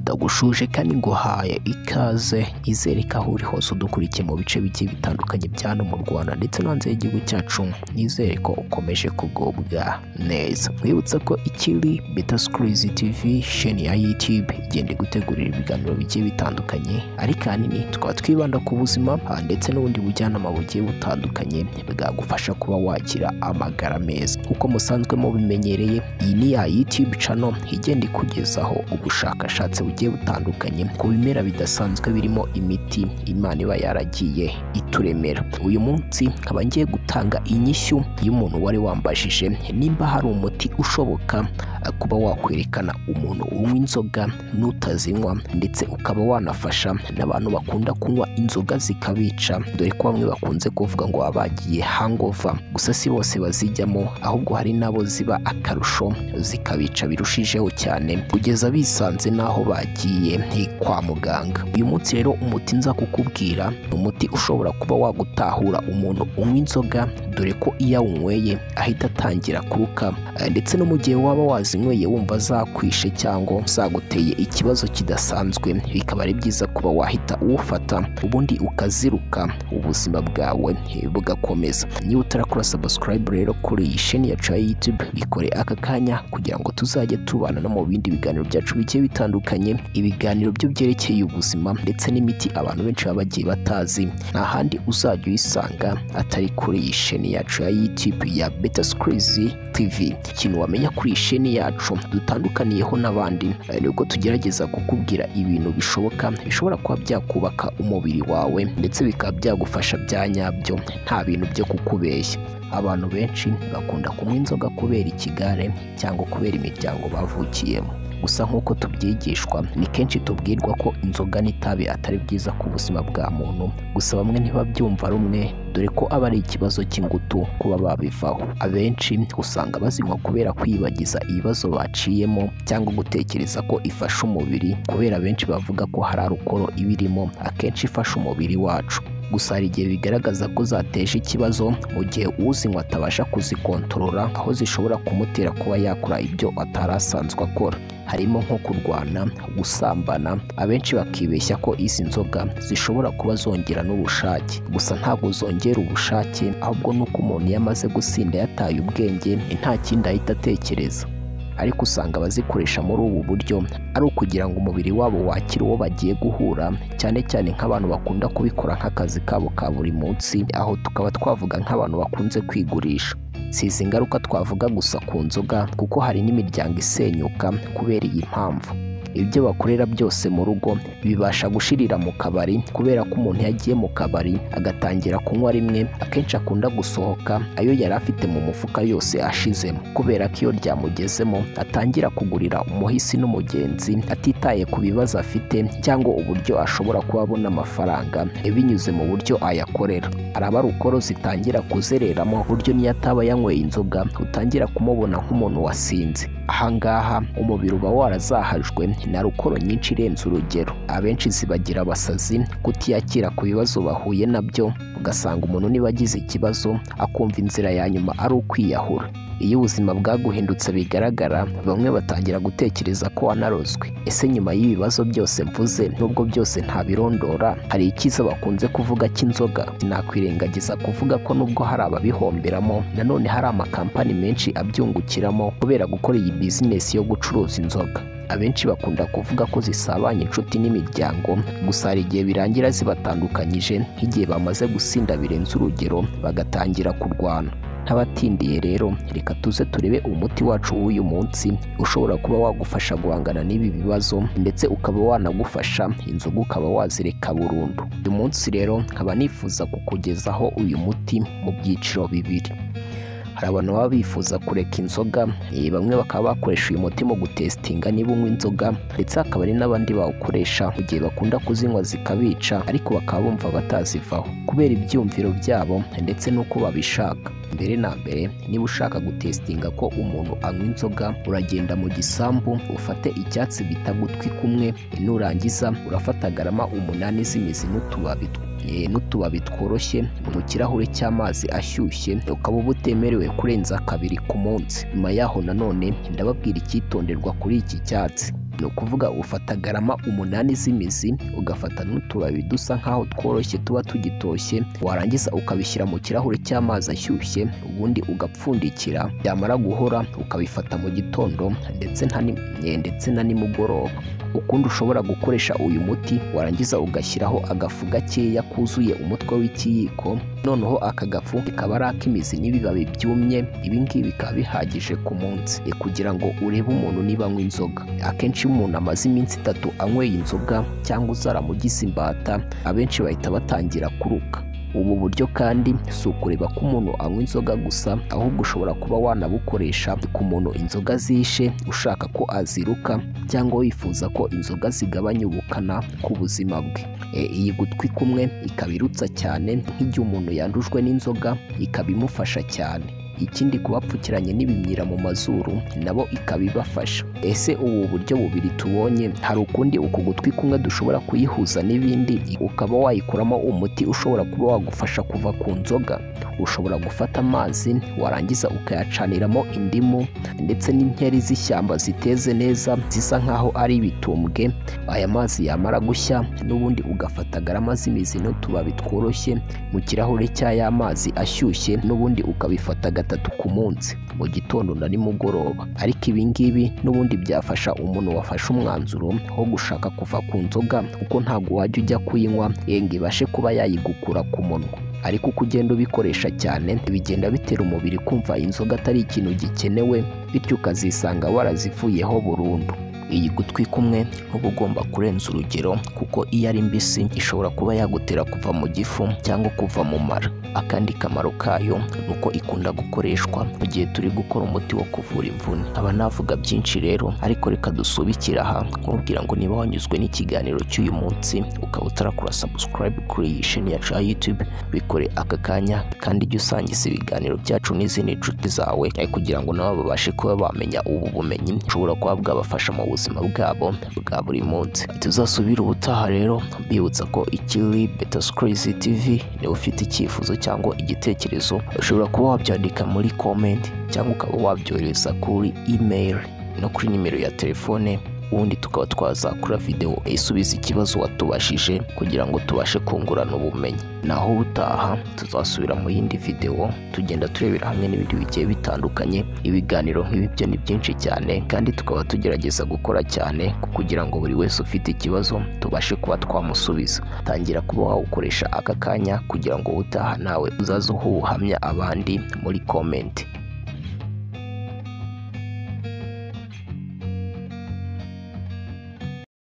ndagushuje kandi nguhaye ikaze izereka aho uri hose udukurikiye mu bice bigiye bitandukanye bya hano mu rwanda ndetse no hanze y'igihugu cyacu nizere ko ukomeje kugubwa neza mwibutsa ko ikiri beta sikurizi tivi sheni ya yutube igenda gutegurira ibiganiro bigiye bitandukanye ariko ahanini tukaba twibanda ku buzima ndetse n'ubundi bujyanama bugiye butandukanye bwagufasha kuba wagira amagara meza nk'uko musanzwe mubimenyereye iyi ni ya yutube cano igenda ikugezaho ubushakashatsi bugiye butandukanye ku bimera bidasanzwe birimo imiti imana iba yaragiye ituremera uyu munsi nkaba ngiye gutanga inyishyu y'umuntu wari wambajije nimba hari umuti ushoboka kuba wakwerekana umuntu unywa inzoga n'utazinywa ndetse ukaba wanafasha n'abantu bakunda kunywa inzoga zikabica dore ko bamwe bakunze kuvuga ngo baba bagiye hangova gusa si bose bazijyamo ahubwo hari n'abo ziba akarusho zikabica birushijeho cyane kugeza bisanze n'aho bagiye kwa muganga uyu munsi rero umuti nza kukubwira ni umuti ushobora kuba wagutahura umuntu unywa inzoga dore ko iyo awunyweye ahita atangira kuruka eh, ndetse no mu gihe waba wazinyweye wumva zakwishe cyangwa zaguteye ikibazo kidasanzwe bikaba ari byiza kuba wahita uwufata ubundi ukaziruka ubuzima bwawe eh, bugakomeza niba utarakora subscribe rero kuri iyi sheni yacu ya youtube bikore aka kanya kugira ngo tuzajye tubana no mu bindi biganiro byacu bigiye bitandukanye ibiganiro byo byerekeye ubuzima ndetse n'imiti abantu benshi baba bagiye batazi nta handi uzajya uyisanga atari kuri iyi sheni yacu ya youtube ya beta sikurizi tivi ikintu wamenya kuri iyi sheni yacu dutandukaniyeho n'abandi eh, ni uko tugerageza kukubwira ibintu bishoboka bishobora kuba byakubaka umubiri wawe ndetse bikaba byagufasha bya nyabyo nta bintu byo kukubeshya abantu benshi bakunda kunywa inzoga kubera ikigare cyangwa kubera imiryango bavukiyemo gusa nk'uko tubyigishwa ni kenshi tubwirwa ko inzoga n'itabi atari byiza ku buzima bwa muntu gusa bamwe ntibabyumva rumwe dore ko aba ari ikibazo cy'ingutu kuba babivaho abenshi usanga bazinywa kubera kwibagiza ibibazo baciyemo cyangwa gutekereza ko ifasha umubiri kubera abenshi bavuga ko hari arukoro iba irimo akenshi ifasha umubiri wacu gusa hari igihe bigaragaza ko zateje ikibazo mu gihe uzinywa atabasha kuzikontorora aho zishobora kumutera kuba yakora ibyo atari asanzwe akora harimo nko kurwana gusambana abenshi bakibeshya ko izi nzoga zishobora kuba zongera n'ubushake gusa ntabwo zongera ubushake ahubwo nuko umuntu iyo amaze gusinda yataye ubwenge nta kindi ahita atekereza ariko usanga abazikoresha muri ubu buryo ari ukugira ngo umubiri wabo wakire uwo bagiye guhura cyane cyane nk'abantu bakunda kubikora nk'akazi kabo ka buri munsi aho tukaba twavuga nk'abantu bakunze kwigurisha si izi ngaruka twavuga gusa ku nzoga kuko hari n'imiryango isenyuka kubera iyi mpamvu ibyo bakorera byose mu rugo bibasha gushirira mu kabari kubera ko umuntu yagiye mu kabari agatangira kunywa rimwe akenshi akunda gusohoka ayo yari afite mu mufuka yose ashizemo kubera ko iyo ryamugezemo atangira kugurira umuhisi n'umugenzi atitaye ku bibazo afite cyangwa uburyo ashobora kuba abona amafaranga binyuze mu buryo ayakorera hari abarukoro zitangira kuzereramo ku buryo n'iyo ataba yanyweye inzoga utangira kumubona nk'umuntu wasinze ahangaha umubiri uba warazahajwe na rukoro nyinshi irenze urugero abenshi zibagira abasazi kutiyakira ku bibazo bahuye nabyo ugasanga umuntu niba agize ikibazo akumva inzira ya nyuma ari ukwiyahura iyo ubuzima bwaguhindutse bigaragara bamwe batangira gutekereza ko wanarozwe ese nyuma y'ibibazo byose mvuze nubwo byose ntabirondora hari ikiza bakunze kuvuga cy'inzoga nakwirengagiza kuvuga ko nubwo hari ababihomberamo nanone hari amakampani menshi abyungukiramo kubera gukora iyi bizinesi yo gucuruza inzoga abenshi bakunda kuvuga ko zisabanya inshuti n'imiryango gusa hari igihe birangira zibatandukanyije nk'igihe bamaze gusinda birenze urugero bagatangira kurwana ntabatindiye rero reka tuze turebe umuti wacu w'uyu munsi ushobora kuba wagufasha guhangana n'ibi bibazo ndetse ukaba wanagufasha inzoga ukaba wazireka burundu uyu munsi rero nkaba nifuza kukugezaho uyu muti mu byiciro bibiri hari abantu baba bifuza kureka inzoga eh, bamwe bakaba bakoresha uyu muti mu gutesitinga niba unywa inzoga ndetse hakaba hari n'abandi bawukoresha mu gihe bakunda kuzinywa zikabica ariko bakaba bumva batazivaho kubera ibyumviro byabo ndetse n'uko babishaka mbere na mbere niba ushaka gutesitinga ko umuntu anywa inzoga uragenda mu gisambu ufate icyatsi bita gutwi kumwe nurangiza urafata garama umunani z'imizi n'utubabi tw- eh, n'utubabi tworoshye mu kirahure cy'amazi ashyushye ukaba uba utemerewe kurenza kabiri ku munsi nyuma yaho nanone ndababwira icyitonderwa kuri iki cyatsi ni ukuvuga ufata garama umunani z'imizi ugafata n'utubabi dusa nk'aho tworoshye tuba tugitoshye warangiza ukabishyira mu kirahure cy'amazi ashyushye ubundi ugapfundikira byamara guhora ukabifata mu gitondo ndetse nta ni- eh, ndetse na nimugoroba ukundi ushobora gukoresha uyu muti warangiza ugashyiraho agafu gakeya kuzuye umutwe w'ikiyiko noneho aka gafu kaba ari ak'imizi n'ibibabi byumye ibi ngibi bikaba bihagije ku munsi eh, kugira ngo urebe umuntu niba anywa inzoga akenshi iyo umuntu amaze iminsi itatu anyweye inzoga cyangwa uzaramugize imbata abenshi bahita batangira kuruka ubu buryo kandi si ukureba ko umuntu anywa inzoga gusa ahubwo ushobora kuba wanabukoresha ku muntu inzoga zishe ushaka ko aziruka cyangwa wifuza ko inzoga zigabanya ubukana ku buzima bwe E, iyi gutwi kumwe ikaba irutsa cyane nk'igihe umuntu yandujwe n'inzoga ikaba imufasha cyane ikindi kubapfukiranye n'ibimyira mu mazuru nabo ikaba ibafasha ese ubu buryo bubiri tubonye hari ukundi uku gutwi kumwe dushobora kuyihuza n'ibindi ukaba wayikoramo umuti ushobora kuba wagufasha kuva ku nzoga ushobora gufata amazi warangiza ukayacaniramo indimu ndetse n'inkeri z'ishyamba ziteze neza zisa nk'aho ari ibitumbwe aya mazi yamara gushya n'ubundi ugafata garama z'imizi n'utubabi tworoshye mu kirahure cy'aya mazi ashyushye n'ubundi ukabifata gatatu ku munsi mu gitondo na nimugoroba ariko ibi ngibi n'ubundi byafasha umuntu wafashe umwanzuro wo gushaka kuva ku nzoga kuko ntabwo wajya ujya kuyinywa ngo ibashe kuba yayigukura ku munwa ariko uko ugenda ubikoresha cyane bigenda bitera umubiri kumva inzoga atari ikintu gikenewe bityo ukazisanga warazivuyeho burundu iyi gutwi kumwe uba ugomba kurenza urugero kuko iyo ari mbisi ishobora kuba yagutera kuva mu gifu cyangwa kuva mu mara akandi kamaro kayo ni uko ikunda gukoreshwa mu gihe turi gukora umuti wo kuvura imvune nkaba navuga byinshi rero ariko reka dusubikire aha nkubwira ngo niba wanyuzwe n'ikiganiro cy'uyu munsi ukaba utarakora subscribe kuri iyi sheni yacu ya YouTube bikore aka kanya kandi ujye usangiza ibiganiro byacu n'izindi nshuti zawe eh, kugira ngo nabo babashe kuba bamenya ubu bumenyi bushobora kuba bwabafasha mu buzima bwabo bwa buri munsi tuzasubire ubutaha rero mbibutsa ko ikiri beta sikirizi tivi niba ufite icyifuzo cyangwa igitekerezo ushobora kuba wabyandika muri komenti cyangwa ukaba wabyohereza kuri imeri no kuri nimero ya telefone ubundi tukaba twazakora videwo isubiza ikibazo watubashije kugira ngo tubashe kungurana ubumenyi naho ubutaha tuzasubira mu yindi videwo tugenda turebera hamwe n'ibindi bigiye bitandukanye ibiganiro nk'ibi byo ni byinshi cyane kandi tukaba tugerageza gukora cyane kugira ngo buri wese ufite ikibazo tubashe kuba twamusubiza tangira kuba wawukoresha aka kanya kugira ngo ubutaha nawe uzaze uha ubuhamya abandi muri komenti